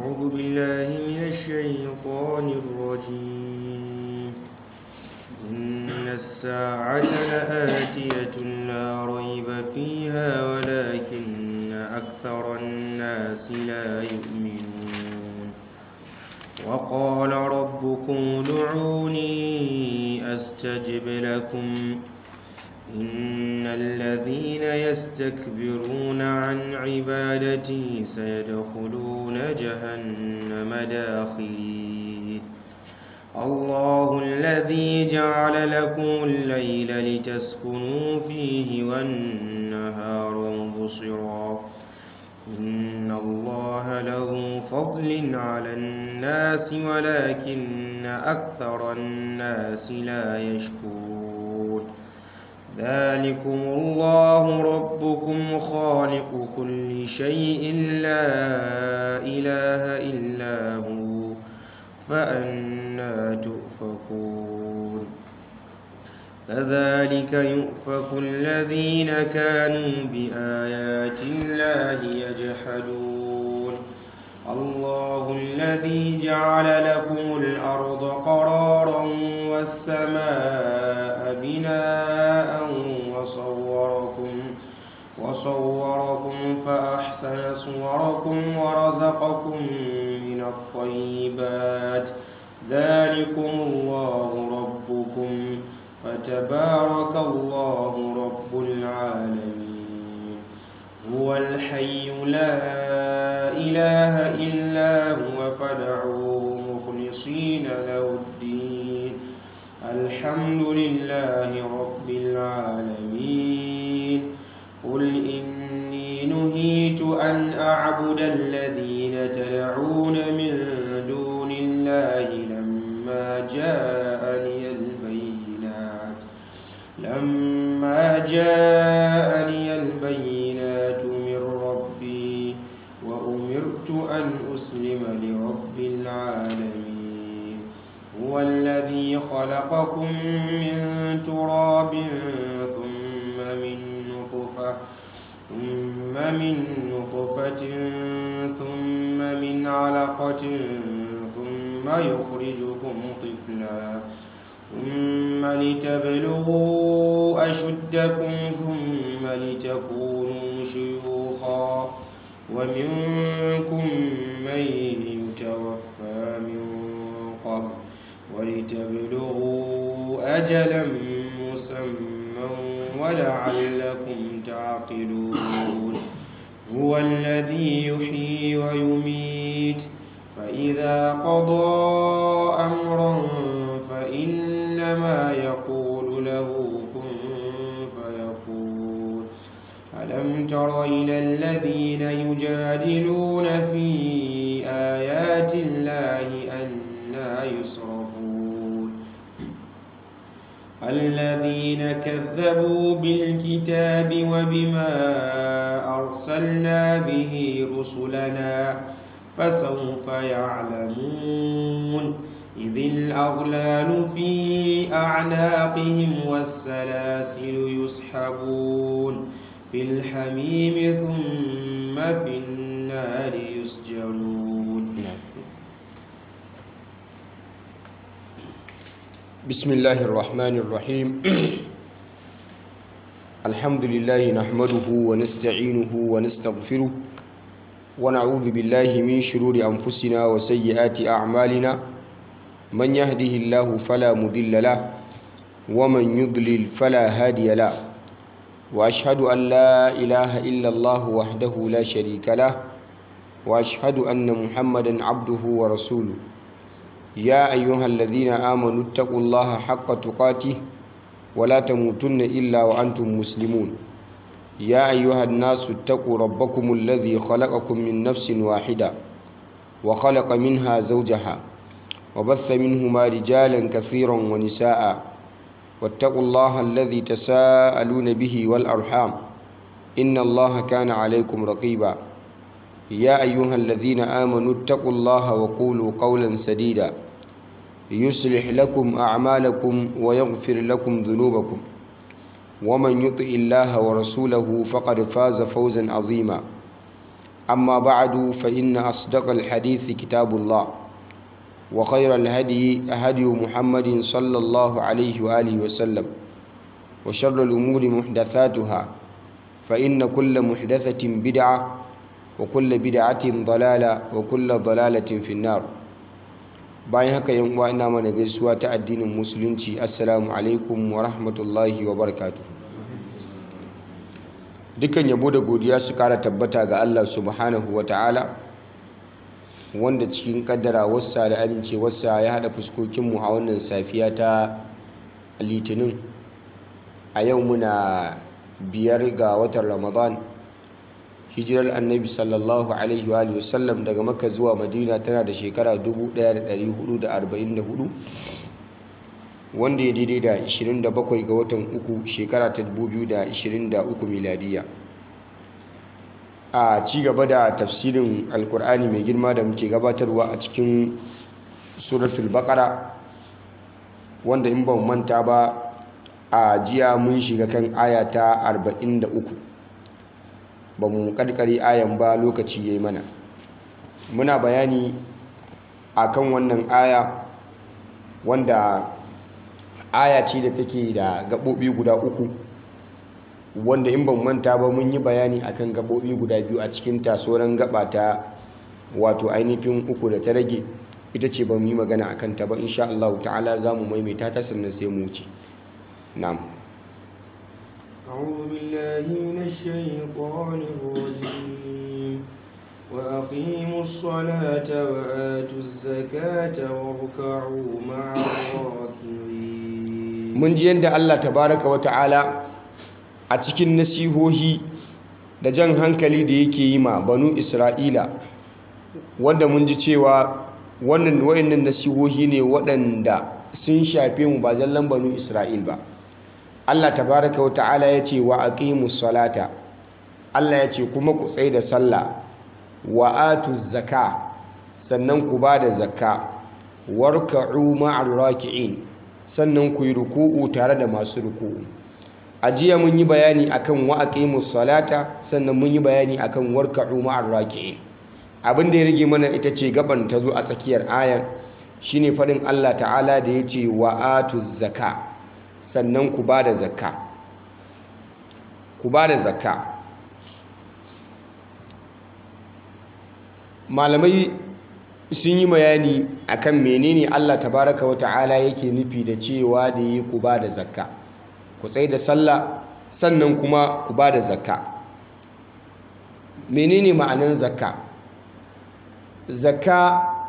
أعوذ بالله من الشيطان الرجيم إن الساعة لآتية لا ريب فيها ولكن أكثر الناس لا يؤمنون وقال ربكم ادعوني أستجب لكم إن الذين يستكبرون عن عبادتي سيدخلون جهنم داخرين الله الذي جعل لكم الليل لتسكنوا فيه والنهار مبصرا إن الله له فضل على الناس ولكن أكثر الناس لا يشكرون ذلكم الله ربكم خالق كل شيء لا إله إلا هو فأنا تؤفكون كذلك يؤفك الذين كانوا بآيات الله يجحدون الله الذي جعل لكم الأرض قرارا والسماء بناء وصوركم وصوركم فأحسن صوركم ورزقكم من الطيبات ذلكم الله ربكم فتبارك الله رب العالمين هو الحي لا إله إلا هو فادعوه مخلصين له الدين الحمد لله رب العالمين قل إني نهيت أن أعبد الذين تدعون من دون الله لما جاءني البينات لما جاءني البينات من ربي وأمرت أن أسلم لرب العالمين هو الذي خلقكم من تراب ثم من نطفة ثم من نطفة ثم من علقة ثم يخرجكم طفلا ثم لتبلغوا أشدكم ثم لتكونوا شيوخا ومنكم من يتوفى من قبل ولتبلغوا أجلا مسمى ولعلكم تعقلون هو الذي يحيي ويميت فإذا قضى أمرا فإنما يقول له كن فيكون ألم تر إلى الذين يجادلون في آيات الله أنا يصرفون الذين كذبوا بالكتاب وبما أرسلنا به رسلنا فسوف يعلمون إذ الأغلال في أعناقهم والسلاسل يسحبون في الحميم ثم في النار يسجرون بسم الله الرحمن الرحيم الحمد لله نحمده ونستعينه ونستغفره ونعوذ بالله من شرور أنفسنا وسيئات أعمالنا من يهده الله فلا مضل له ومن يضلل فلا هادي له وأشهد أن لا إله إلا الله وحده لا شريك له وأشهد أن محمدا عبده ورسوله يا أيها الذين آمنوا اتقوا الله حق تقاته ولا تموتن إلا وأنتم مسلمون يا أيها الناس اتقوا ربكم الذي خلقكم من نفس واحدة وخلق منها زوجها وبث منهما رجالا كثيرا ونساء واتقوا الله الذي تساءلون به والأرحام إن الله كان عليكم رقيبا يا أيها الذين آمنوا اتقوا الله وقولوا قولا سديدا يصلح لكم أعمالكم ويغفر لكم ذنوبكم ومن يطع الله ورسوله فقد فاز فوزا عظيما أما بعد فإن أصدق الحديث كتاب الله وخير الهدي هدي محمد صلى الله عليه وآله وسلم وشر الأمور محدثاتها فإن كل محدثة بدعة وكل بدعة ضلالة وكل ضلالة في النار bayan haka yan uwa ina mana gaisuwa ta addinin musulunci assalamu alaikum wa rahmatullahi wa barakatuh dukan yabo da godiya su kara tabbata ga Allah subhanahu wa ta'ala wanda cikin kaddara wasa da amincewarsa ya hada fuskokinmu a wannan safiya ta litinin a yau muna biyar ga watan ramadan hijirar annabi sallallahu alaihi wa sallam daga makka zuwa madina tana da shekara 1444 wanda ya daidai da 27 ga watan uku shekara ta 2023 miladiya a ci gaba da tafsirin alkur'ani mai girma da muke gabatarwa a cikin suratul baqara wanda in ban manta ba a jiya mun shiga kan aya ta 43 ba mu karkare ayan ba lokaci ya yi mana muna bayani a kan wannan aya wanda aya ce da take da gaɓoɓi guda uku wanda in ban manta ba mun yi bayani akan gaɓoɓi guda biyu a cikin tasoran gaba ta wato ainihin uku da ta rage ita ce ba mu yi magana akan ta ba insha Allah ta'ala za mu maimaita ta sannan sai mu wuce na'am أعوذ بالله من الشيطان الرجيم وأقيموا الصلاة وآتوا الزكاة واركعوا مع الراكعين mun ji yadda Allah tabaraka wa ta'ala a cikin nasihohi da jan hankali da yake yi ma banu Isra'ila wanda mun ji cewa wannan wayannan nasihohi ne waɗanda sun shafe mu ba zallan banu Isra'il ba Allah tabaraka wa ta'ala ya ce wa aqimus salata Allah ya ce kuma ku tsaye da sallah wa atuz zaka sannan ku ba da zakka warka'u ma'ar raki'in sannan ku yi ruku'u tare da masu ruku'u a jiya mun yi bayani akan wa aqimus salata sannan mun yi bayani akan warka'u ma'ar raki'in abin da ya rage mana ita ce gaban ta zo a tsakiyar ayar shine faɗin Allah ta'ala da ya ce wa atuz zaka sannan ku ba da zakka ku ba da zakka malamai sun yi bayani akan menene Allah tabaraka wa ta'ala yake nufi da cewa da yi ku ba da zakka ku tsaye da sallah sannan kuma ku ba da zakka menene ma'anan zakka zakka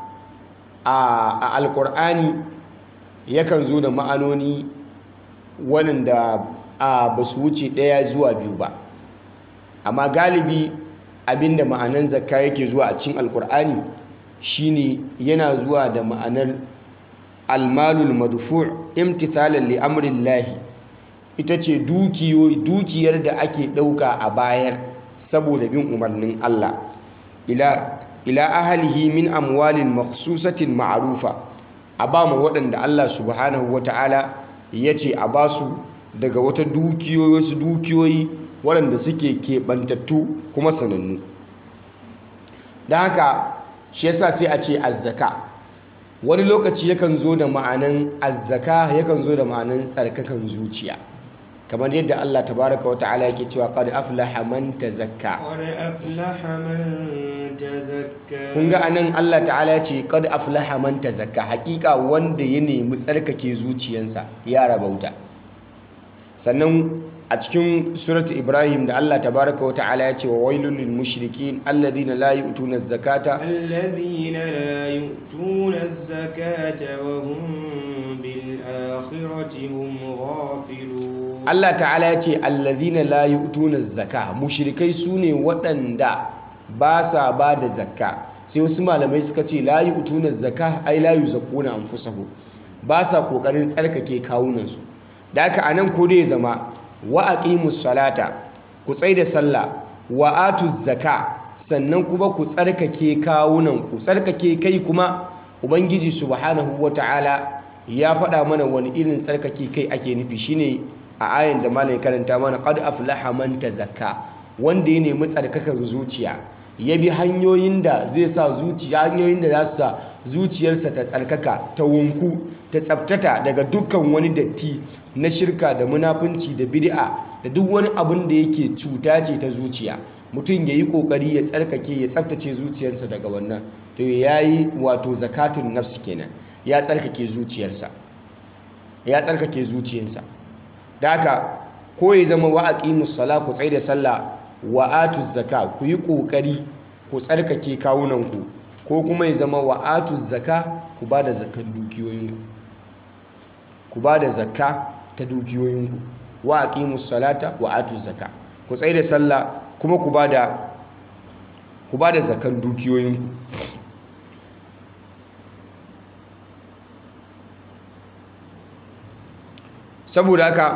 a alkur'ani yakan zo da ma'anoni waɗanda ba su wuce ɗaya zuwa biyu ba amma galibi abinda ma'anan zakka yake zuwa a cikin alkur'ani shine yana zuwa da ma'anar almalul madfu' imtithalan li amrillahi ita ce dukiyar da ake ɗauka a bayar saboda bin umarnin Allah ila ila ahlihi min amwalin makhsusatin ma'rufa a ba mu waɗanda Allah subhanahu wata'ala ya ce a ba su daga wata dukiyoyi wasu dukiyoyi waɗanda suke keɓantattu kuma sanannu don haka shi yasa sai a ce azzaka wani lokaci yakan zo da ma'anan azzaka yakan zo da ma'anan tsarkakan zuciya kamar yadda Allah tabaraka wa ta'ala yake cewa qad aflaha man tazakka قد أفلح من تزكى kun ga anan Allah ta'ala ya ce qad aflaha man tazakka hakika wanda ya nemi tsarkake zuciyansa ya rabauta sannan a cikin surat Ibrahim da Allah tabaraka wa ta'ala ya ce wa wailul lil mushrikin alladhina la yu'tuna az-zakata الذين لا يؤتون الزكاة وهم بالآخرة هم غافلون Allah ta'ala ya ce alladhina la yu'tuna az-zaka mushrikai sune waɗanda ba sa ba da zakka sai wasu malamai suka ce la yu'tuna az-zaka ai la yuzakkuna anfusahum ba sa kokarin tsarkake kawunansu da haka anan ko dai zama wa aqimus salata ku tsai da sallah wa atuz zaka sannan kuma ku tsarkake kawunan ku tsarkake kai kuma ubangiji subhanahu wataala ya faɗa mana wani irin tsarkake kai ake nufi shine a ayan da malai karanta mana qad aflaha man tazakka wanda ya nemi tsarkakar zuciya ya bi hanyoyin da zai sa zuciya hanyoyin da za su sa zuciyarsa ta tsarkaka ta wunku ta tsabtata daga dukkan wani datti na shirka da munafunci da bid'a da duk wani abin da yake cuta ce ta zuciya mutum ya yi ƙoƙari ya tsarkake ya tsabtace zuciyarsa daga wannan to ya yi wato zakatun nafsi kenan ya tsarkake zuciyarsa ya tsarkake zuciyarsa da haka ko ya zama wa aqimus sala ku tsaye da sallah wa atuz zaka ku yi ƙoƙari ku tsarkake kawunanku ko kuma ya zama wa atuz zaka ku ba da zakan dukiyoyinku ku ba da zakka ta dukiyoyinku wa aqimus salata wa atuz zaka ku tsaye da sallah kuma ku ba da ku ba da zakan dukiyoyinku saboda haka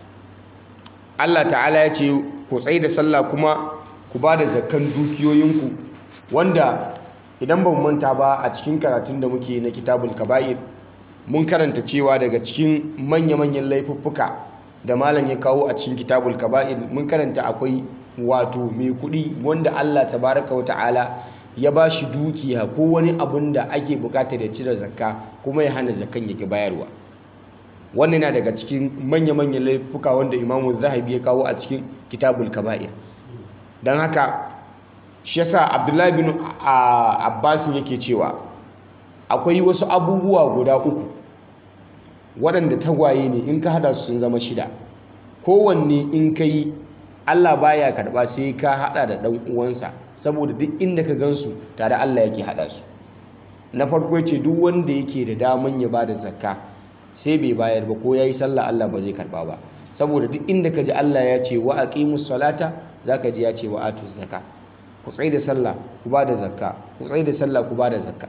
Allah ta'ala ya ce ku tsaye da sallah kuma ku ba da zakan dukiyoyinku wanda idan ba mu manta ba a cikin karatun da muke na kitabul kaba'ir mun karanta cewa daga cikin manya-manyan laifuffuka da malam ya kawo a cikin kitabul kaba'ir mun karanta akwai wato mai kuɗi wanda Allah tabaraka wa ta'ala ya ba shi dukiya ko wani abun da ake bukatar ya cire zakka kuma ya hana zakkan yake bayarwa wannan na daga cikin manya-manyan laifuka wanda imamu zahabi ya kawo a cikin kitabul kaba'ir don haka shi yasa abdullahi bin abbasin yake cewa akwai wasu abubuwa guda uku waɗanda tagwaye ne in ka hada su sun zama shida kowanne in ka yi allah baya karɓa sai ka hada da ɗan uwansa saboda duk inda ka gansu tare allah yake hada su na farko ce duk wanda yake da daman ya ba da zakka sai bai bayar ba ko ya yi sallah allah ba zai karɓa ba saboda duk inda ka ji allah ya ce wa aqimus salata zaka ji ya ce wa atuz zakka ku tsaye da sallah ku ba da zakka ku tsaye da sallah ku ba da zakka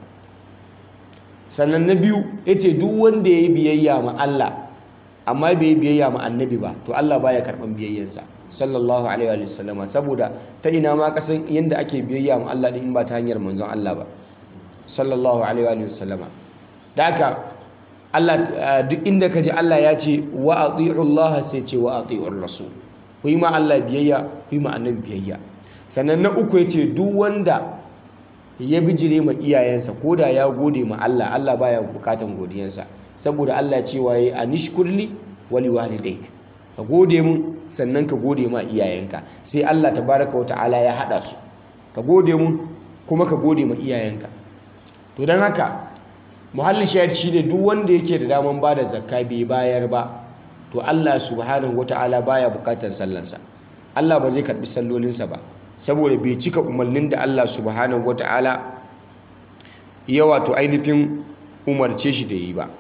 sannan na biyu ya ce duk wanda ya yi biyayya ma Allah amma bai yi biyayya ma annabi ba to Allah baya karɓan biyayyansa sallallahu alaihi wa sallama saboda ta ina ma kasan yadda ake biyayya ma Allah din ba ta hanyar manzon Allah ba sallallahu alaihi wa sallama da haka Allah duk inda ka ji Allah ya ce wa ati'u Allah sai ce wa ati'ur rasul ku yi ma Allah biyayya ku yi ma annabi biyayya sannan na uku ya ce duk wanda ya bijire ma iyayensa ko da ya gode ma Allah Allah baya bukatan godiyansa saboda Allah cewa yayi anishkurli wali walidayk ka gode mun sannan ka gode ma iyayenka sai Allah tabaraka wa ta'ala ya hada su ka gode mun kuma ka gode ma iyayenka to dan haka muhallin shahid shine duk wanda yake da daman bada zakka bai bayar ba to Allah subhanahu wa ta'ala baya bukatan sallansa Allah ba zai karbi sallolinsa ba saboda bai cika umarnin da Allah subhanahu wata'ala ya wato ainihin umarce shi da yi ba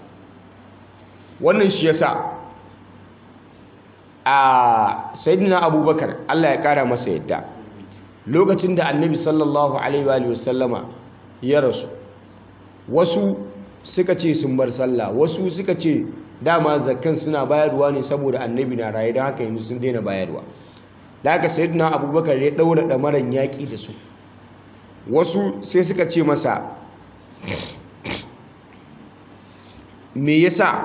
wannan shi yasa a sayyidina abubakar Allah ya kara masa yadda lokacin da annabi sallallahu alaihi wa sallama ya rasu wasu suka ce sun bar sallah wasu suka ce dama zakkan suna bayarwa ne saboda annabi na raye don haka yanzu sun daina bayarwa da haka sayyidina abubakar ya daura damaran yaƙi da su wasu sai suka ce masa me yasa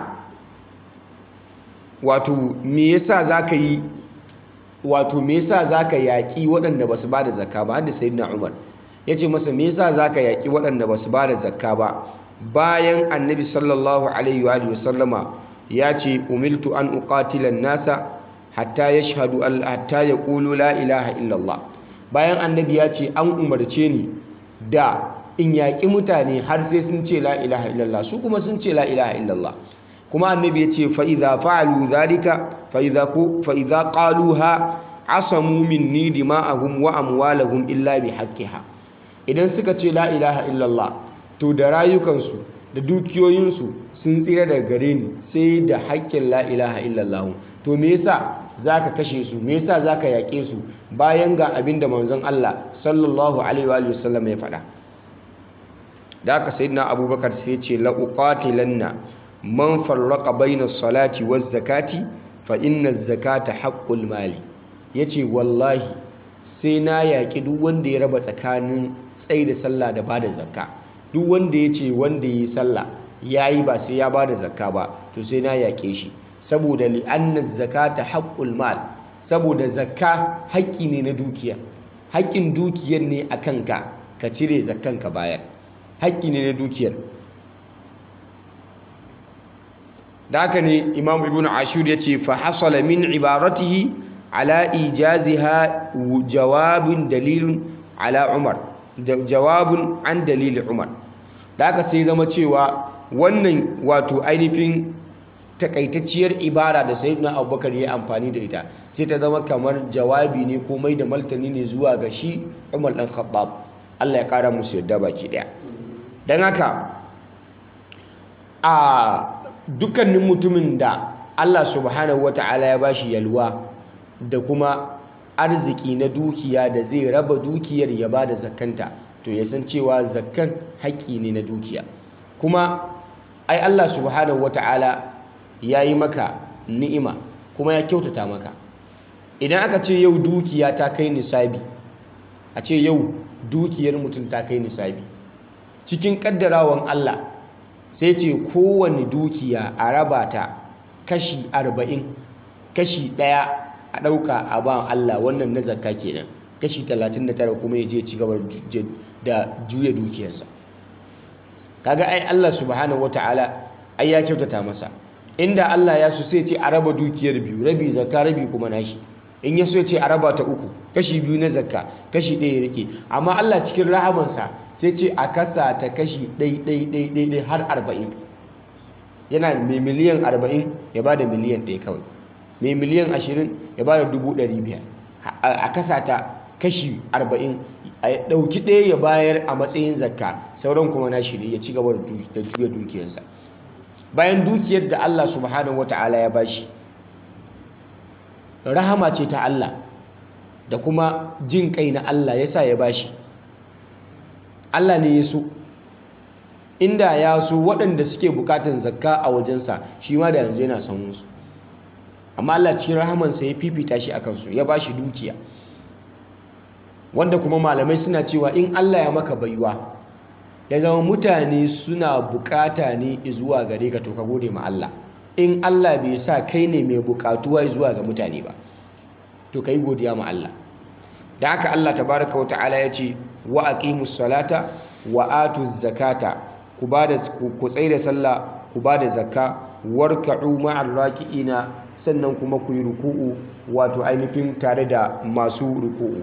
wato me yasa zaka yi wato me yasa zaka yaƙi waɗanda basu bada zakka ba har da sayyidina umar yace masa me yasa zaka yaƙi waɗanda basu bada zakka ba bayan annabi sallallahu alaihi wa sallama ya ce umiltu an uqatila nasa hatta ya shahadu hatta ya ƙulu la ilaha illallah bayan annabi ya ce an umarce ni da in yaƙi mutane har sai sun ce la ilaha illallah su kuma sun ce la ilaha illallah kuma annabi ya ce fa'iza fa'alu zalika fa'iza ƙaluha asamu minni dima'ahum wa amwalahum illa bi haqqiha idan suka ce la ilaha illallah to da rayukansu da dukiyoyinsu sun tsira daga gare ni sai da haƙƙin la ilaha illallah to me yasa zaka kashe su me yasa zaka yaƙe su bayan ga abin da manzon Allah sallallahu alaihi wa sallam ya faɗa da aka sayyidina abubakar sai ce la uqatilanna man farraqa bayna salati waz zakati fa inna zakata haqqul mali yace wallahi sai na yaƙi duk wanda ya raba tsakanin tsayi da sallah da bada zakka duk wanda ya ce wanda ya yi sallah ya yi ba sai ya bada zakka ba to sai na yaƙe shi saboda li'anna zakata haqqul mal saboda zakka haƙƙi ne na dukiya haƙƙin dukiyar ne a kanka ka cire zakkan ka bayar haƙƙi ne na dukiyar da haka ne imam ibn ashur ya ce fa hasala min ibaratihi ala ijaziha jawabin dalilin ala umar jawabun an dalilin umar da haka sai zama cewa wannan wato ainihin takaitacciyar ibara da sayyidina abubakar ya amfani da ita sai ta zama kamar jawabi ne ko mai da martani ne zuwa ga shi umar dan khattab Allah ya kara musu yadda baki daya dan haka a dukkanin mutumin da Allah subhanahu wata'ala ya bashi yalwa da kuma arziki na dukiya da zai raba dukiyar ya bada zakkanta to ya san cewa zakkan haƙƙi ne na dukiya kuma ai Allah subhanahu wata'ala ya yi maka ni'ima kuma ya kyautata maka idan aka ce yau dukiya ta kai nisabi a ce yau dukiyar mutum ta kai nisabi cikin kaddarawan Allah sai ce kowane dukiya a raba ta kashi arba'in kashi ɗaya a ɗauka a ba Allah wannan na zakka kenan kashi talatin da tara kuma ya je ci gaba da juya dukiyarsa kaga ai Allah subhanahu wataala ai ya kyautata masa inda Allah ya so sai ce a raba dukiyar biyu rabi zakka rabi kuma nashi in ya so ya ce a raba ta uku kashi biyu na zakka kashi ɗaya ya rike amma Allah cikin rahamansa sai ce a kasa ta kashi ɗai ɗai ɗai ɗai ɗai har arba'in yana mai miliyan arba'in ya ba da miliyan ɗaya kawai mai miliyan ashirin ya ba da dubu ɗari biyar a kasa ta kashi arba'in a ɗauki ɗaya ya bayar a matsayin zakka sauran kuma na shi ne ya ci gaba da juya dukiyarsa bayan dukiyar da Allah subhanahu wata'ala ya bashi rahama ce ta Allah da kuma jin kai na Allah ya sa ya bashi Allah ne ya so inda ya so waɗanda suke bukatan zakka a wajensa shi ma da yanzu yana son musu amma Allah cikin rahamansa ya fifita shi a kansu ya bashi dukiya wanda kuma malamai suna cewa in Allah ya maka baiwa ya zama mutane suna bukata ne zuwa gare ka to ka gode ma Allah in Allah bai sa kai ne mai bukatuwa zuwa ga mutane ba to kai godiya ma Allah da haka Allah tabaraka wa ta'ala ya ce wa aqimus salata wa atuz zakata ku bada ku tsaida sallah ku bada zakka warka'u ma'ar raki'ina sannan kuma ku yi ruku'u wato ainihin tare da masu ruku'u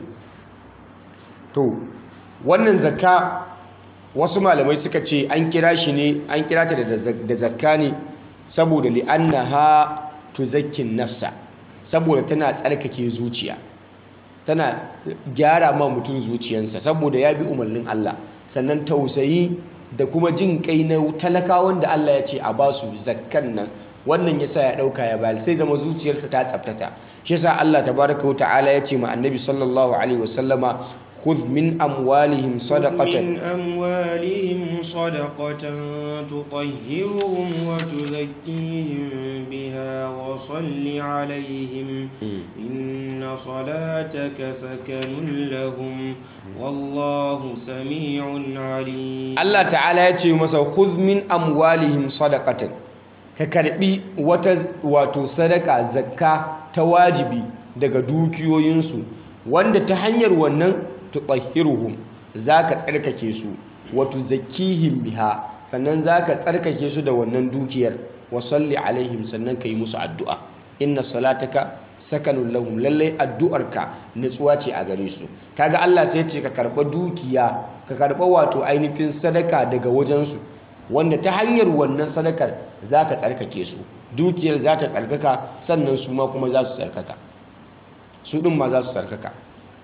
to wannan zakka wasu malamai suka ce an kira shi ne an kira ta da zakka ne saboda li'annaha tuzakkin nafsa saboda tana tsarkake zuciya tana gyara ma mutum zuciyansa saboda ya bi umarnin Allah sannan tausayi da kuma jin kai na talakawan da Allah ya ce a ba su zakkan nan wannan yasa ya dauka ya bayar sai zama zuciyarsa ta tsaftata shi yasa Allah tabaraka wa ta'ala ya ce ma annabi sallallahu alaihi wasallama خذ من أموالهم صدقة من أموالهم صدقة تطهرهم وتزكيهم بها وصل عليهم إن صلاتك سكن لهم والله سميع عليم الله تعالى يتي مسا خذ من أموالهم صدقة ككربي واتو صدقة زكاة تواجبي daga dukiyoyinsu wanda ta hanyar wannan tutahhiruhum zaka tsarkake su wa tuzakkihim biha sannan zaka tsarkake su da wannan dukiyar wa salli alaihim sannan kai musu addu'a inna salataka sakanun lahum lalle addu'arka nutsuwa ce a gare su kaga Allah sai ce ka karba dukiya ka karba wato ainihin sadaka daga wajen su wanda ta hanyar wannan sadakar zaka tsarkake su dukiyar za ta tsarkaka sannan su ma kuma za su tsarkaka su din ma za su tsarkaka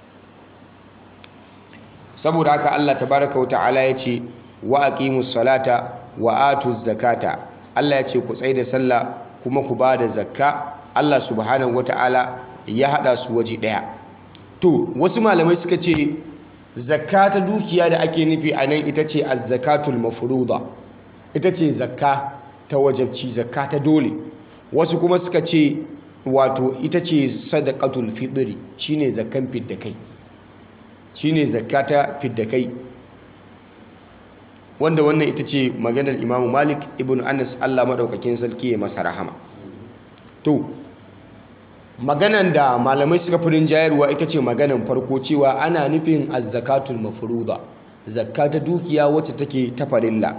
saboda haka Allah tabaraka wata'ala ya ce wa aqimus salata wa atuz zakata Allah ya ce ku tsaye da sallah kuma ku ba da zakka Allah subhanahu wata'ala ya hada su waje daya to wasu malamai suka ce zakka ta dukiya da ake nufi a nan ita ce az-zakatul mafruḍa ita ce zakka ta wajabci zakka ta dole wasu kuma suka ce wato ita ce sadaqatul fitri shine zakkan fidda kai shine zakata fidda kai wanda wannan ita ce maganar Imam Malik ibn Anas Allah madaukakin sarki ya masa rahama to maganan da malamai suka fi rinjayarwa ita ce maganan farko cewa ana nufin azzakatul mafruda zakka ta dukiya wacce take ta farilla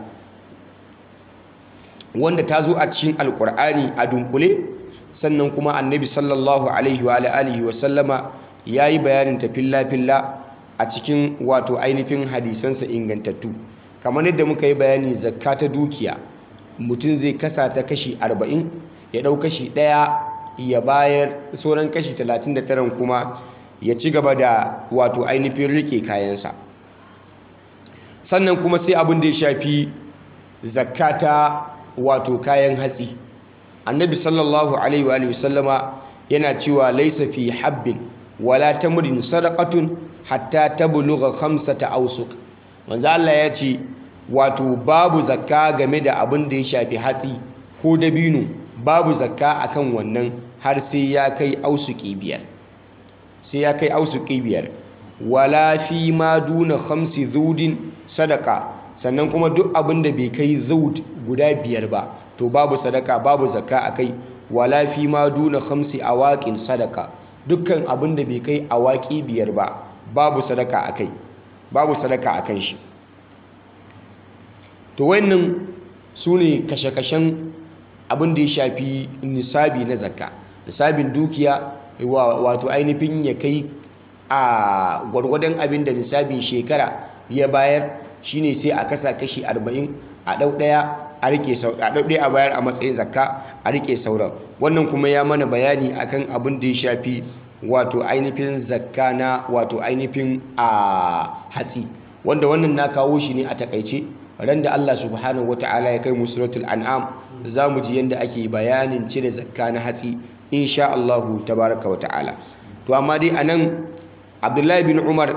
wanda ta zo a cikin alkur'ani a dunkule sannan kuma annabi sallallahu alaihi wa alihi wa sallama yayi bayanin ta filla filla a cikin wato ainihin hadisansa ingantattu kamar yadda muka yi bayani zakka ta dukiya mutum zai kasa ta kashi 40 ya ɗau kashi ɗaya ya bayar sauran kashi 39 kuma ya ci gaba da wato ainihin rike kayansa sannan kuma sai abin da ya shafi zakata wato kayan hatsi annabi sallallahu alaihi wa sallama yana cewa laisa fi habbin wala tamrin sadaqatun hatta tablugha khamsata awsuq manzo Allah ya ce wato babu zakka game da abin da ya shafi hatsi ko dabino babu zakka akan wannan har sai ya kai ausuki biyar sai ya kai ausuki biyar wala fi ma duna khamsi zudin sadaka sannan kuma duk abin da bai kai zud guda biyar ba to babu sadaka babu zakka akai wala fi ma duna khamsi awaqin sadaka dukkan abin da bai kai awaki biyar ba babu sadaka akai babu sadaka akan shi to wannan sune kashe-kashen abin da ya shafi nisabi na zakka nisabin dukiya wato ainihin ya kai a gwargwadon abin da nisabin shekara ya bayar shine sai a kasa kashi 40 a dau daya a rike a dau daya a bayar a matsayin zakka a rike sauran wannan kuma ya mana bayani akan abin da ya shafi wato ainihin zakka na wato ainihin a hatsi wanda wannan na kawo shi ne a takaice ran da Allah subhanahu wataala ya kai mu suratul an'am za mu ji yadda ake bayanin cire zakka na hatsi insha Allahu tabaraka wataala to amma dai anan Abdullahi bin Umar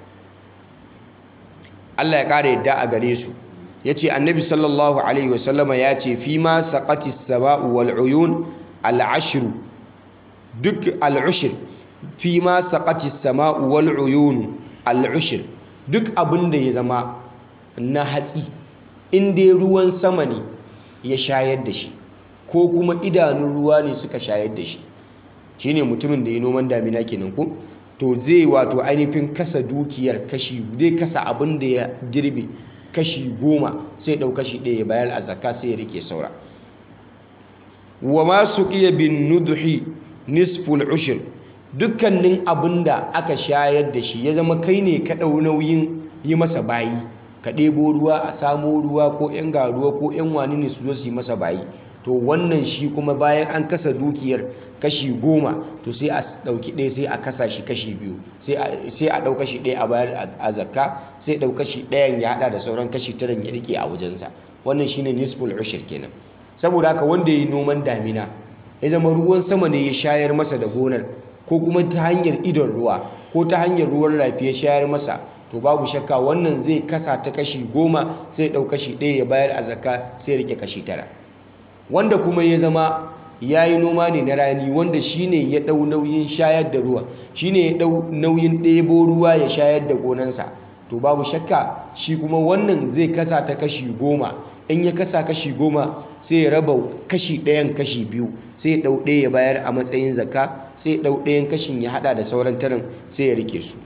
Allah ya kare yadda a gare su yace Annabi sallallahu alaihi wasallama ya ce fi ma saqati as-sama'u wal uyun al-ashr duk al-ushr fi ma saqati as-sama'u wal uyun al-ushr duk abinda ya zama na hatsi in dai ruwan sama ne ya shayar da shi ko kuma idanun ruwa ne suka shayar da shi shine mutumin da ya noman damina kenan ko to zai wato ainihin kasa dukiyar kashi zai kasa abin da ya girbe kashi goma sai ɗau kashi ɗaya bayar a zakka sai ya rike saura wa ma suqiya bin nudhi nisful ushir dukkanin abin da aka shayar da shi ya zama kai ne ka ɗau nauyin yi masa bayi ka ɗebo ruwa a samo ruwa ko 'yan garuwa ko 'yan wani ne su zo su yi masa bayi to wannan shi kuma bayan an kasa dukiyar kashi goma to sai a ɗauki ɗaya sai a kasa shi kashi biyu sai a ɗau kashi ɗaya a bayar a zakka sai ɗau kashi ɗayan ya haɗa da sauran kashi taran ya rike a wajensa wannan shine nisful ushir kenan saboda haka wanda ya yi noman damina ya zama ruwan sama ne ya shayar masa da gonar ko kuma ta hanyar idon ruwa ko ta hanyar ruwan rafi ya shayar masa to babu shakka wannan zai kasa ta kashi goma sai ɗau kashi ɗaya ya bayar a zakka sai rike kashi tara wanda kuma ya zama ya yi noma ne na rani wanda shi ne ya ɗau nauyin shayar da ruwa shi ne ya ɗau nauyin ɗebo ruwa ya shayar da gonansa to babu shakka shi kuma wannan zai kasa ta kashi goma in ya kasa kashi goma sai ya raba kashi ɗayan kashi biyu sai ya ɗau ɗaya ya bayar a matsayin zakka sai ya ɗau ɗayan kashin ya haɗa da sauran tarin sai ya rike su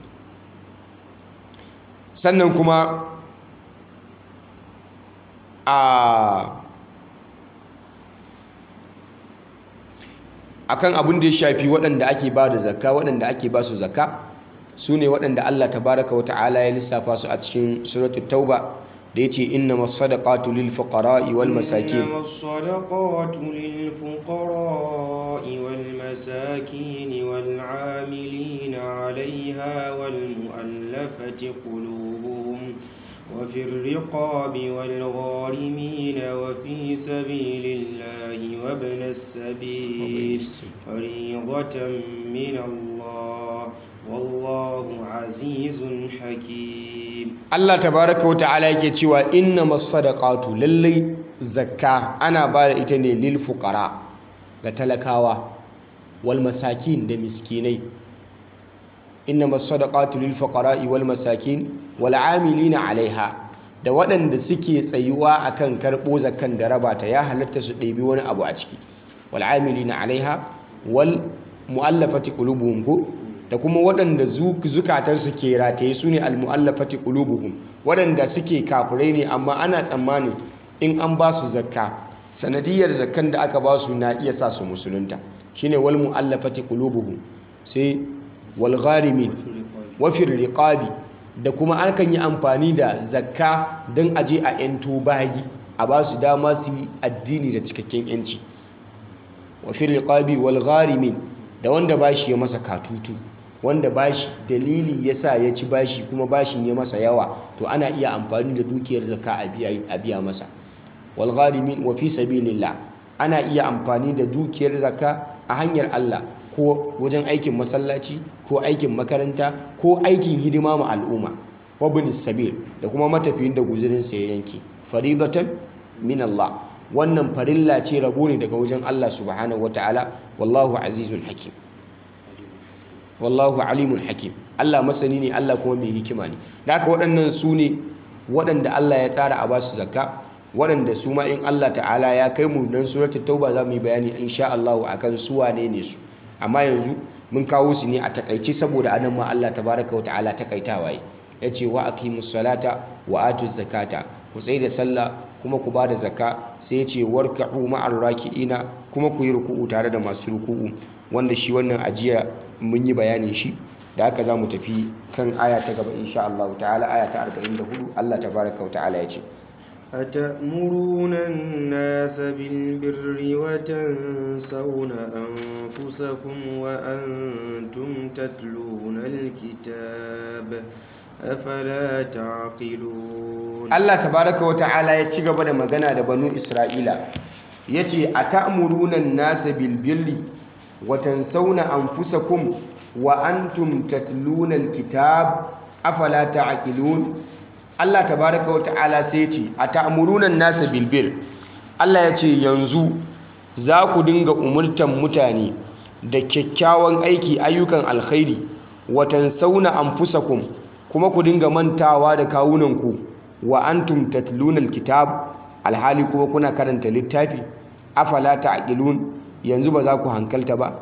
sannan kuma a akan abin da ya shafi waɗanda ake ba da zakka waɗanda ake ba su zakka su ne waɗanda Allah tabaraka wa ta'ala ya lissafa su a cikin suratul tauba da yace innamas sadaqatu lil fuqara'i wal masakin innamas sadaqatu lil fuqara'i wal masakin wal 'amilina 'alayha wal mu'allafati qulubuhum وفي الرقاب والغارمين وفي سبيل الله وابن السبيل فريضة من الله والله عزيز حكيم Allah tabaraka wa ta'ala yake cewa innamas sadaqatu lallai zakka ana ba da ita ne lil fuqara ga talakawa wal masakin da miskinai innamas sadaqatu lil fuqara'i wal masakin wal 'amilina 'alaiha da waɗanda suke tsayuwa akan karɓo zakkan da raba ta ya halatta su ɗebi wani abu a ciki wal 'amilina 'alaiha wal mu'allafati qulubuhum ko da kuma waɗanda zukatarsu ke rataye su ne al-mu'allafati qulubuhum waɗanda suke kafirai ne amma ana tsammani in an ba su zakka sanadiyar zakkan da aka ba su na iya sa su musulunta shine wal mu'allafati qulubuhum sai wal gharimin wa fil riqabi da kuma akan yi amfani da zakka don aje a yanto bayi a ba su dama su yi addini da cikakken yanci wa fil riqabi wal gharimin da wanda bashi ya masa katutu wanda bashi dalili yasa ya ci bashi kuma bashin ya masa yawa to ana iya amfani da dukiyar zakka a biya masa wal gharimin wa fi sabilillah ana iya amfani da dukiyar zakka a hanyar Allah ko wajen aikin masallaci ko aikin makaranta ko aikin hidima ma al'umma wa bin sabil da kuma matafiyin da guzurin sa ya yanke faridatan min Allah wannan farilla ce rabo ne daga wajen Allah subhanahu wataala wallahu azizul hakim wallahu alimul hakim Allah masani ne Allah kuma mai hikima ne da haka waɗannan su ne waɗanda Allah ya tsara a basu zakka waɗanda su ma in Allah ta'ala ya kai mu nan suratul tauba za mu yi bayani insha Allah akan su wane ne su amma yanzu mun kawo su ne a takaice saboda anan ma Allah tabaraka wa ta'ala takaitawa yi yace wa aqimus salata wa atuz zakata ku tsaye da sallah kuma ku bada zakka sai yace warka'u ma'ar raki'ina kuma ku yi ruku'u tare da masu ruku'u wanda shi wannan ajiya mun yi bayanin shi da haka za mu tafi kan aya ta gaba insha Allah ta'ala aya ta 44 Allah tabaraka wa ta'ala yace أتأمرون الناس بالبر وتنسون أنفسكم وأنتم تتلون الكتاب أفلا تعقلون Allah tabaraka wa ta'ala ya ci gaba da magana da banu Isra'ila yace atamuruna an-nasa bil birri wa tansawna anfusakum wa antum tatluna al-kitab afala ta'qilun Allah tabaraka wa ta'ala sai yace atamuruna an-nasa bil birr Allah yace yanzu za ku dinga umurtan mutane da kyakkyawan aiki ayyukan alkhairi wa tansawna anfusakum kuma ku dinga mantawa da kawunanku wa antum tatluna alkitab alhali kuma kuna karanta littafi afala ta'qilun yanzu ba za ku hankalta ba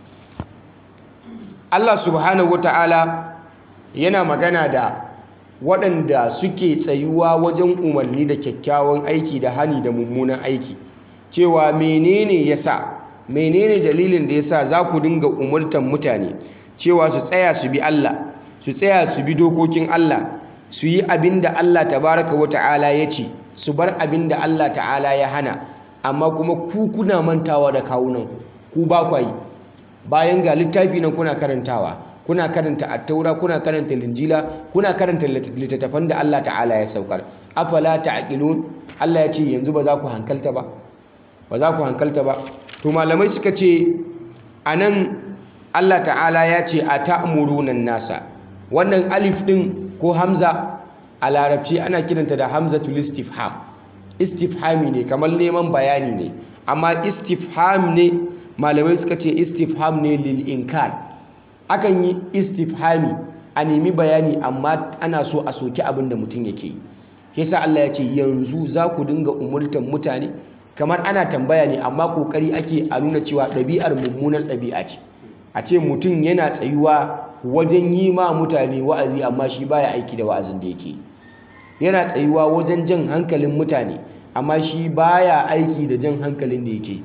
Allah subhanahu wata'ala yana magana da waɗanda suke tsayuwa wajen umarni da kyakkyawan aiki da hani da mummunan aiki cewa menene yasa menene dalilin da yasa za ku dinga umurtan mutane cewa su tsaya su bi Allah su tsaya su bi dokokin Allah su yi abin da Allah tabaraka wa ta'ala ya ce su bar abin da Allah ta'ala ya hana amma kuma ku kuna mantawa da kawunan ku ba kwa yi bayan ga littafi nan kuna karantawa kuna karanta attaura kuna karanta linjila kuna karanta littattafan da Allah ta'ala ya saukar afala ta'qilun Allah ya ce yanzu ba za ku hankalta ba ba za ku hankalta ba to malamai suka ce anan Allah ta'ala ya ce a ta'muruna nasa wannan alif din ko hamza a larabci ana kiranta da hamzatul istifham istifhami ne kamar neman bayani ne amma istifham ne malamai suka ce istifham ne lil inkar akan yi istifhami a nemi bayani amma ana so a soki abin da mutum yake yi yasa Allah ya ce yanzu za ku dinga umurtan mutane kamar ana tambaya ne amma kokari ake a nuna cewa ɗabi'ar mummunar ɗabi'a ce a ce mutum yana tsayuwa wajen yi ma mutane wa'azi amma shi baya aiki da wa'azin da yake yana tsayuwa wajen jan hankalin mutane amma shi baya aiki da jan hankalin da yake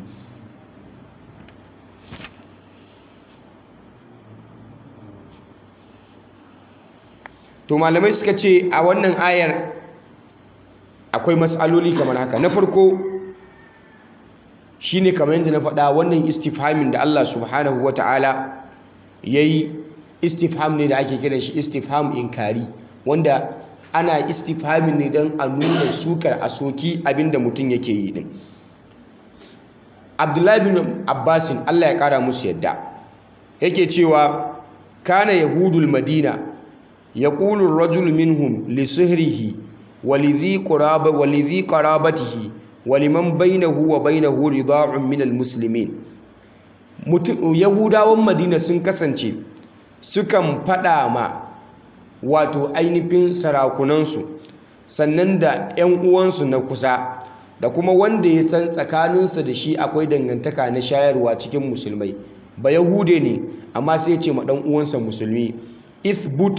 to malamai suka ce a wannan ayar akwai matsaloli kamar haka na farko shine kamar yadda na faɗa wannan istifhamin da Allah subhanahu wata'ala yayi istifham ne da ake kiran shi istifham inkari wanda ana istifhamin ne don a nuna sukar a soki abinda mutum yake yi din abdullahi bin abbasin allah ya kara musu yadda yake cewa kana yahudul madina ya ƙulun rajul minhum li sihrihi walidhi qarabatihi waliman bainahu wa bainahu rida'un min almuslimin yahudawan madina sun kasance sukan faɗa ma wato ainihin sarakunansu sannan da 'yan uwansu na kusa da kuma wanda ya san tsakaninsa da shi akwai dangantaka na shayarwa cikin musulmai ba yahude ne amma sai ce ma dan uwansa musulmi ithbut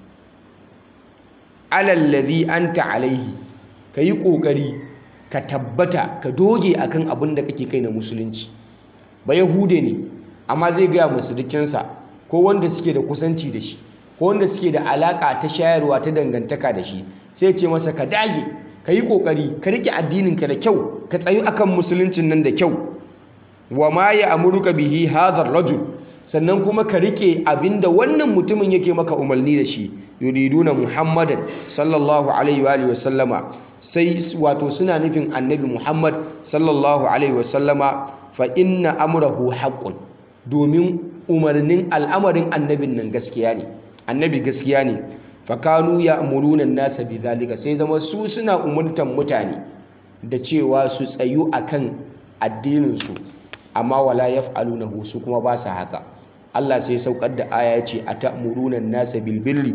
alalladhi anta alaihi kayi kokari ka tabbata ka doge akan abin da kake kai na musulunci ba yahude ne amma zai gaya musu dukinsa ko wanda suke da kusanci da shi ko wanda suke da alaka ta shayarwa ta dangantaka da shi sai ce masa ka dage ka yi kokari ka rike addininka da kyau ka tsayu akan musuluncin nan da kyau wa ma ya amuruka bihi hadha rajul sannan kuma ka rike abinda wannan mutumin yake maka umarni da shi yuriduna muhammadan sallallahu alaihi wa alihi wasallama sai wato suna nufin annabi muhammad sallallahu alaihi wasallama fa inna amrahu haqqun domin umarnin al'amarin annabin nan gaskiya ne annabi gaskiya ne fa kanu ya'muruna an-nasa bidhalika sai zama su suna umurtan mutane da cewa su tsayu akan addinin su amma wala yaf'alunahu su kuma ba sa haka Allah sai saukar da aya ya ce atamuruna an-nasa bil birri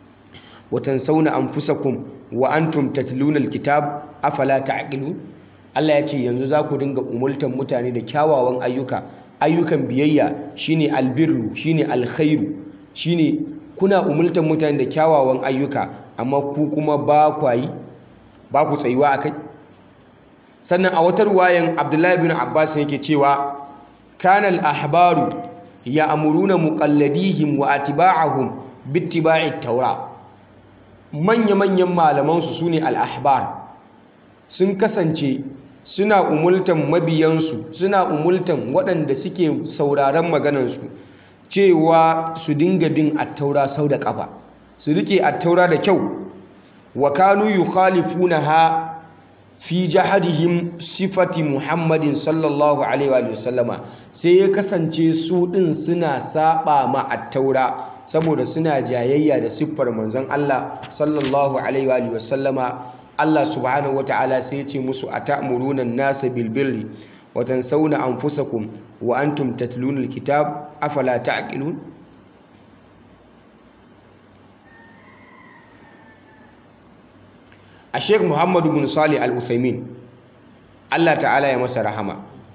wa tansawna anfusakum wa antum tatluna al-kitab afala ta'qilun Allah ya ce yanzu za ku dinga umultan mutane da kyawawan ayyuka ayyukan biyayya shine albirru shine alkhairu shine kuna umultan mutane da kyawawan ayyuka amma ku kuma ba kwayi ba ku tsayuwa akai sannan a wata ruwayan Abdullahi bin Abbas yake cewa kanal ahbaru ya'muruna muqalladihim wa atba'ahum bittiba'i taura manya-manyan malaman su sune al-ahbar sun kasance suna umultan mabiyansu suna umultan waɗanda suke sauraron maganansu cewa su dinga bin attaura sau da ƙafa su rike attaura da kyau wa kanu yukhalifunaha fi jahadihim sifati muhammadin sallallahu alaihi wa sallama sai ya kasance su ɗin suna saba ma attaura saboda suna jayayya da siffar manzon Allah sallallahu alaihi wa sallama Allah subhanahu ta'ala sai ya ce musu atamuruna an-nasa bil birri wa tansawna anfusakum wa antum tatluna al-kitab afala ta'qilun a Sheikh Muhammad bin Salih Al-Uthaymin Allah ta'ala ya masa rahama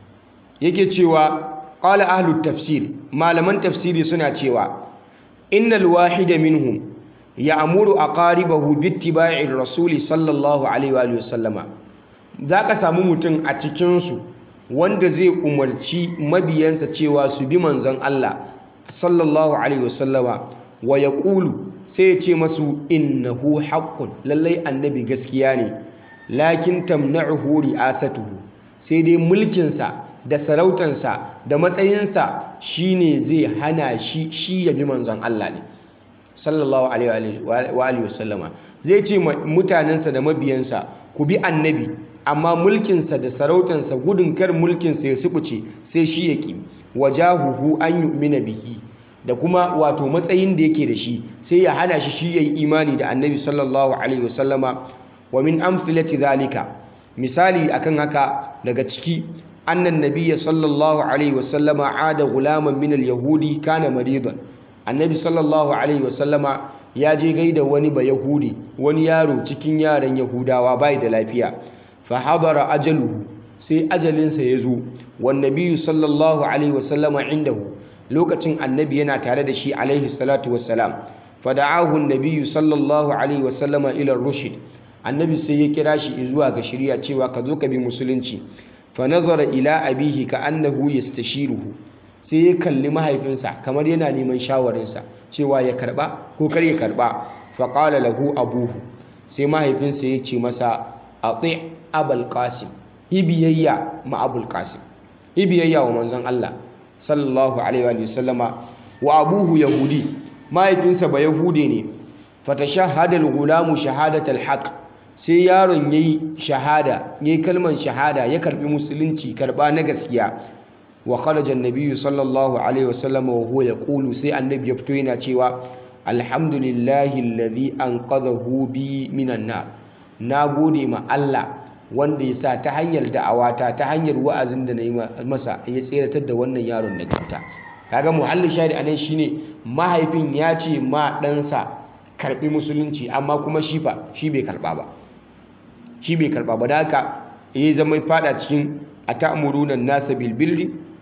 yake cewa qala ahlut tafsir malaman tafsiri suna cewa innal wahida minhum ya'muru aqaribahu bittiba'ir rasuli sallallahu alaihi wa sallama zaka samu mutum a cikin su wanda zai umarci mabiyansa cewa su bi manzon Allah sallallahu alaihi wa sallama wa yaqulu sai ya ce masu innahu haqqun lallai annabi gaskiya ne lakin tamna'uhu ri'asatuhu sai dai mulkinsa da sarautansa da matsayinsa shine zai hana shi shi ya bi manzon Allah ne sallallahu alaihi wa alihi wasallama zai ce mutanensa da mabiyansa ku bi annabi amma mulkinsa da sarautansa gudun kar mulkinsa ya subuce sai shi ya ki wajahuhu an yu'mina bihi da kuma wato matsayin da yake da shi sai ya hana shi shi yayi imani da annabi sallallahu alaihi wasallama wa min amthilati zalika misali akan haka daga ciki annan nabiyya sallallahu alaihi wasallama ada gulaman min al-yahudi kana maridan annabi sallallahu alaihi wasallama ya je gaida wani ba yahudi wani yaro cikin yaran yahudawa bai da lafiya fa habara ajaluhu sai ajalinsa ya zo wan nabiyyu sallallahu alaihi wasallama indahu lokacin annabi yana tare da shi alaihi salatu wassalam fa da'ahu an-nabiyyu sallallahu alaihi wasallama ila rushd annabi sai ya kira shi zuwa ga shari'a cewa ka zo ka bi musulunci fa nazara ila abihi ka annahu yastashiruhu sai ya kalli mahaifinsa kamar yana neman shawarinsa cewa ya karba ko kar ya karba fa qala lahu abuhu sai mahaifinsa ya ce masa ati abul qasim hibiyayya ma abul qasim hibiyayya wa manzon Allah sallallahu alaihi wa sallama wa abuhu yahudi mahaifinsa ba yahude ne fatashahhada al-gulamu shahadatal haqq sai yaron yayi shahada yayi kalman shahada ya karbi musulunci karba na gaskiya wa kharaja an-nabiy sallallahu alaihi wasallam wa huwa yaqulu sai annabi ya fito yana cewa alhamdulillahi alladhi anqadhahu bi minan nar nagode ma Allah wanda ya sa ta hanyar da'awata ta hanyar wa'azin da nayi masa ya tseratar da wannan yaron daga wuta kaga muhallin shari anan shine mahaifin ya ce ma ɗansa karbi musulunci amma kuma shi fa shi bai karba ba shi bai karba ba da haka ya zama fada cikin atamuruna nasa bil birri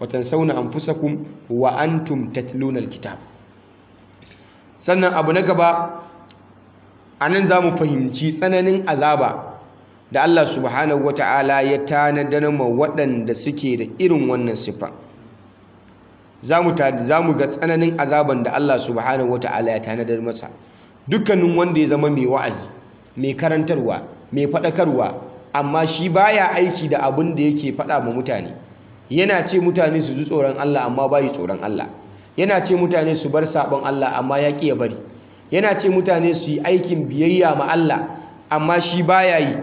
wa tansawna anfusakum wa antum tatluna alkitab sannan abu na gaba anan zamu fahimci tsananin azaba da Allah subhanahu wata'ala ya tanadar ma waɗanda suke da irin wannan siffa zamu zamu ga tsananin azaban da Allah subhanahu wata'ala ya tanadar masa dukkanin wanda ya zama mai wa'azi mai karantarwa mai faɗakarwa amma shi baya aiki da abin da yake faɗa ma mutane yana ce mutane su ji tsoron Allah amma bayi tsoron Allah yana ce mutane su bar sabon Allah amma ya ƙi ya bari yana ce mutane su yi aikin biyayya ma Allah amma shi baya yi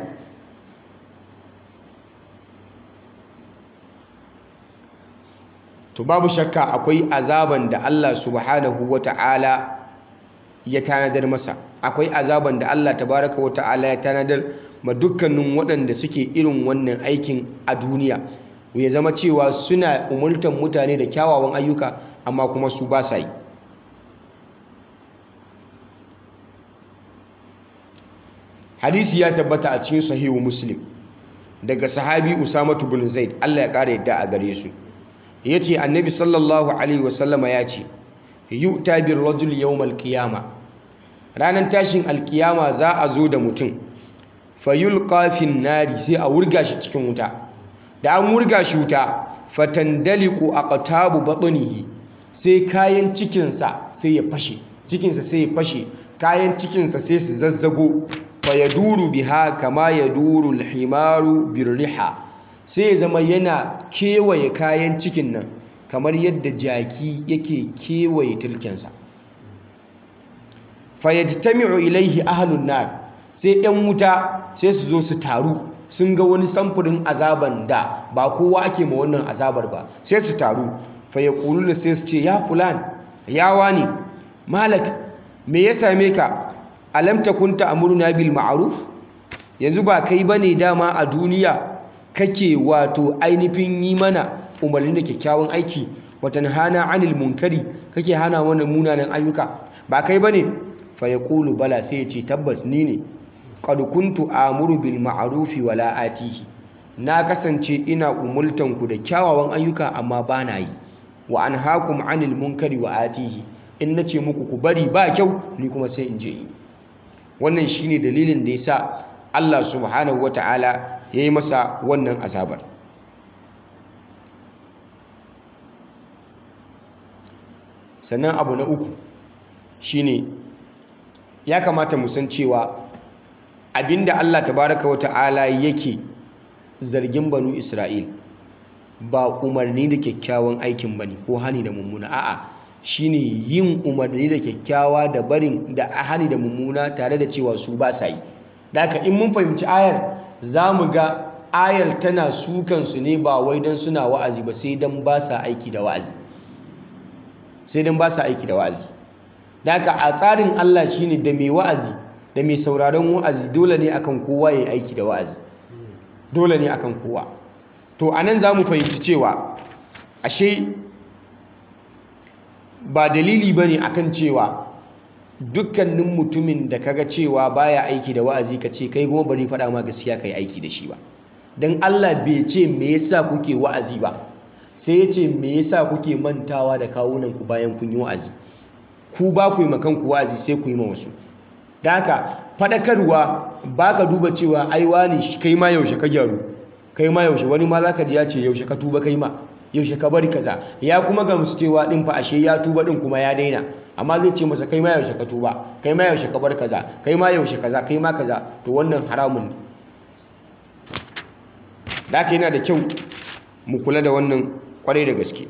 to babu shakka akwai azaban da Allah subhanahu wata'ala ya tanadar masa akwai azaban da Allah tabaraka wata'ala ya tanadar ma dukkanin waɗanda suke irin wannan aikin a duniya ya zama cewa suna umultan mutane da kyawawan ayyuka amma kuma su ba sa yi hadisi ya tabbata a cikin sahihu muslim daga sahabi usamatu bin zaid Allah ya ƙara yadda a gare su ya ce annabi sallallahu alaihi wasallama ya ce yu'ta bir rajul yawmal qiyama ranar tashin alkiyama za a zo da mutum fayulqa fin nari sai a wurga shi cikin wuta da an wurga shi wuta fatandaliqu aqtabu batnihi sai kayan cikinsa sai ya fashe cikinsa sai ya fashe kayan cikinsa sai su zazzago fayaduru biha kama yaduru alhimaru birriha sai ya zama yana kewaye kayan cikin nan kamar yadda jaki yake kewaye tilkensa fayajtami'u ilaihi ahlun nar sai yan wuta sai su zo su taru sun ga wani samfurin azaban da ba kowa ake ma wannan azabar ba sai su taru fayaquluna sai su ce ya fulan ya wani malak me ya same ka alam takun ta'muruna bil ma'ruf yanzu ba kai bane dama a duniya kake wato ainihin yi mana umarni da kyakkyawan aiki watan hana anil munkari kake hana mana munanan ayyuka ba kai bane fa yaqulu bala sai ya ce tabbas ni ne qad kuntu amuru bil ma'rufi wala atihi na kasance ina umultan ku da kyawawan ayyuka amma ba na yi wa anhaakum anil munkari wa atihi in nace muku ku bari ba kyau ni kuma sai in je yi wannan shine dalilin da yasa Allah subhanahu wataala yayi masa wannan azabar sannan abu na uku shine ya kamata mu san cewa abinda Allah tabaraka wa ta'ala yake zargin banu Isra'il ba umarni da kyakkyawan aikin bane ko hani da mummuna a'a shine yin umarni da kyakkyawa da barin da hani da mummuna tare da cewa su ba sa yi da haka in mun fahimci ayar za mu ga ayar tana sukan su ne ba wai don suna wa'azi ba sai don ba sa aiki da wa'azi sai don ba sa aiki da wa'azi da haka a tsarin Allah shine da mai wa'azi da mai sauraron wa'azi dole ne akan kowa ya aiki da wa'azi dole ne akan kowa to anan za mu fahimci cewa ashe ba dalili bane akan cewa dukkanin mutumin da kaga cewa baya aiki da wa'azi ka ce kai kuma bari faɗa ma gaskiya kai aiki da shi ba dan Allah bai ce me yasa kuke wa'azi ba sai ya ce me yasa kuke mantawa da kawunan ku bayan kun yi wa'azi ku ba ku yi makan ku wa'azi sai ku yi ma wasu da haka faɗakarwa ba ka duba cewa ai wani kai ma yaushe ka gyaru kai ma yaushe wani ma za ka ji ya ce yaushe ka tuba kai ma yaushe ka bari kaza ya kuma gamsu cewa din fa ashe ya tuba din kuma ya daina amma zai ce masa kai ma yaushe ka tuba kai ma yaushe ka bar kaza kai ma yaushe kaza kai ma kaza to wannan haramun ne da haka yana da kyau mu kula da wannan kwarai da gaske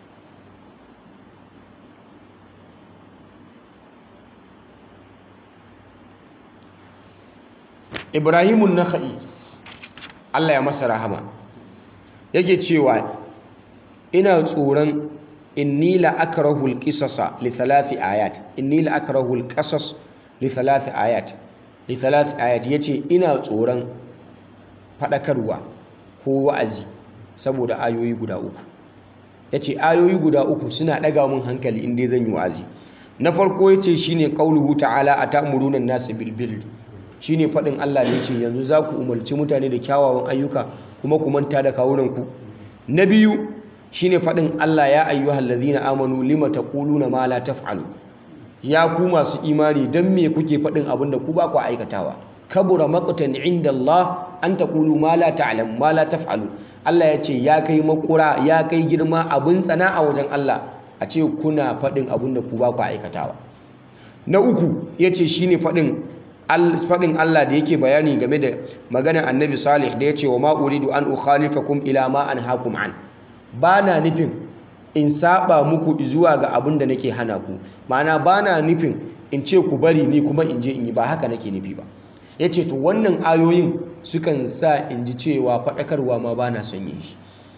ibrahimun nakha'i Allah ya masa rahama yake cewa ina tsoron inni la akrahu al-qisasa li thalathi ayat inni la akrahu al-qasas li thalathi ayat li thalathi ayat yace ina tsoron fadakarwa ko wa'azi saboda ayoyi guda uku yace ayoyi guda uku suna daga mun hankali inda zan yi wa'azi na farko yace shine qauluhu ta'ala atamuruna an-nasa bil birri shine faɗin Allah da ce yanzu za ku umarci mutane da kyawawan ayyuka kuma ku manta da kawunanku na biyu shine faɗin Allah ya ayyuhal ladhina amanu lima taquluna ma la taf'alu ya ku masu imani dan me kuke faɗin abin da ku ba ku aikatawa kabura maqtan inda Allah an taqulu ma la ta'lam ma la taf'alu Allah ya ce ya kai makura ya kai girma abin tsana a wajen Allah a ce kuna faɗin abin da ku ba ku aikatawa na uku yace shine faɗin faɗin Allah da yake bayani game da maganar annabi salih da ya ce wa ma'uridu an ukhalifakum ila ma an hakum an ba na nufin in saba muku zuwa ga abin da nake hana ku ma'ana ba na nufin in ce ku bari ni kuma in je in yi ba haka nake nufi ba ya ce to wannan ayoyin sukan sa in ji cewa faɗakarwa ma ba na son yin shi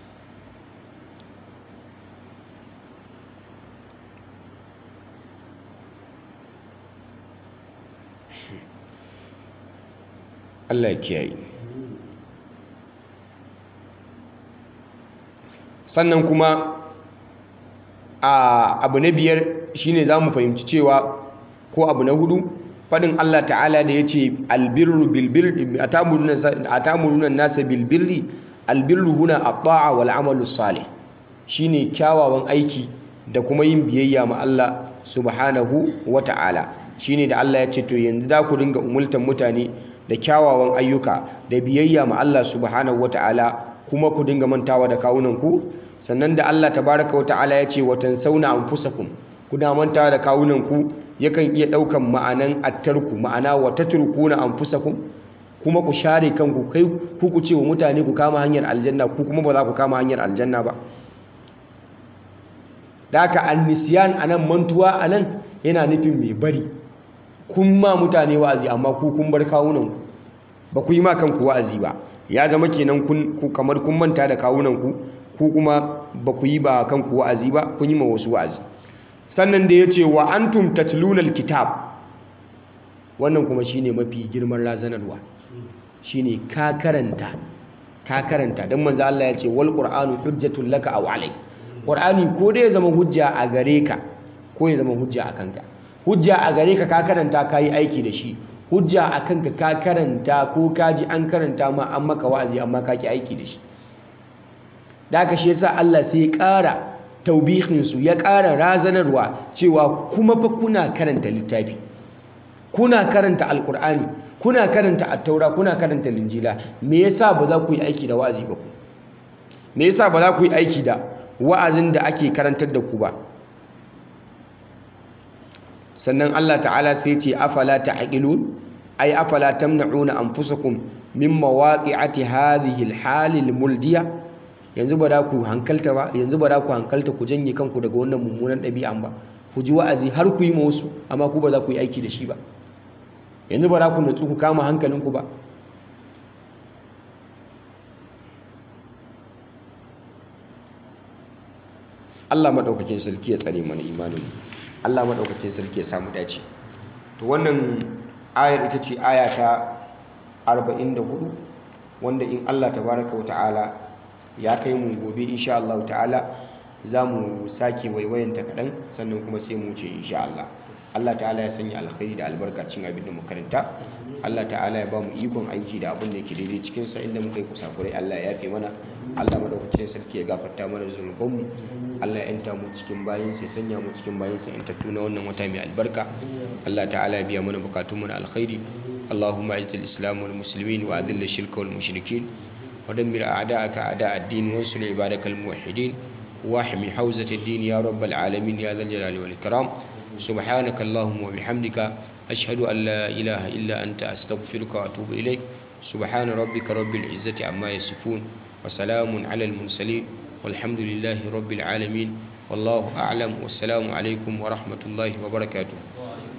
Allah ya kiyaye sannan kuma a abu na biyar shine za mu fahimci cewa ko abu na hudu faɗin Allah ta'ala da ya ce albirru bilbirri a tamurunan nasa bilbirri albirru huna a ta'a wal amalu salih shine kyawawan aiki da kuma yin biyayya ma Allah subhanahu wa ta'ala shine da Allah ya ce to yanzu za ku dinga umultan mutane da kyawawan ayyuka da biyayya ma Allah subhanahu wata'ala kuma ku dinga mantawa da kawunanku sannan da Allah tabaraka wata'ala ya ce watan sauna anfusakum kuna mantawa da kawunanku yakan iya daukan ma'anan attarku ma'ana wa tatrukuna anfusakum kuma ku share kanku kai ku ku ce wa mutane ku kama hanyar aljanna ku kuma ba za ku kama hanyar aljanna ba da haka annisiyan anan mantuwa anan yana nufin mai bari kun ma mutane wa'azi amma ku kun bar kawunanku ba ku yi ma kanku wa'azi ba ya zama kenan kun kamar kun manta da kawunanku ku kuma ba ku yi ba kanku wa'azi ba kun yi ma wasu wa'azi sannan da ya ce wa antum tatluna alkitab wannan kuma shine mafi girman razanarwa shine ka karanta ka karanta dan manzo Allah ya ce wal qur'anu hujjatul laka aw alayk qur'ani ko dai ya zama hujja a gare ka ko ya zama hujja a kanka hujja a gare ka ka karanta ka yi aiki da shi hujja a kanka ka karanta ko ka ji an karanta ma an maka wa'azi amma ka ki aiki da shi da haka shi yasa Allah sai ya ƙara taubihinsu ya ƙara razanarwa cewa kuma fa kuna karanta littafi kuna karanta alkur'ani kuna karanta attaura kuna karanta linjila me yasa ba za ku yi aiki da wa'azi ba ku me yasa ba za ku yi aiki da wa'azin da ake karantar da ku ba sannan Allah ta'ala sai ce afala ta'qilun ay afala tamna'una anfusakum min mawaqi'ati hadhihi al-hal al-muldiya yanzu ba da ku hankalta ba yanzu ba da ku hankalta ku janye kanku daga wannan mummunan ɗabi'an ba ku ji wa'azi har ku yi ma wasu amma ku ba za ku yi aiki da shi ba yanzu ba da ku natsu ku kama hankalinku ba Allah maɗaukakin sarki ya tsare mana imanin Allah maɗaukakin sarki ya samu dace to wannan ayar ita ce aya ta 44 wanda in Allah tabaraka wa ta'ala ya kai mu gobe insha Allah ta'ala za mu sake waiwayanta kaɗan sannan kuma sai mu ce insha Allah Allah ta'ala ya sanya alkhairi da albarkacin abin da makaranta Allah ta'ala ya ba mu ikon aiki da abin da yake daidai cikin sa inda muka yi kusakurai Allah ya yafe mana Allah madaukakin sarki ya gafarta mana zunubanmu Allah ya yanta mu cikin bayin sai sanya mu cikin bayin sa intattu na wannan wata mai albarka Allah ta'ala ya biya mana bukatun mu na alkhairi اللهم اعز الاسلام والمسلمين واذل الشرك والمشركين ودمر اعداءك اعداء الدين وانصر عبادك الموحدين واحمي حوزة الدين يا رب العالمين يا ذا الجلال والإكرام سبحانك اللهم وبحمدك أشهد أن لا إله إلا أنت أستغفرك وأتوب إليك سبحان ربك رب العزة عما يصفون وسلام على المرسلين والحمد لله رب العالمين والله أعلم والسلام عليكم ورحمة الله وبركاته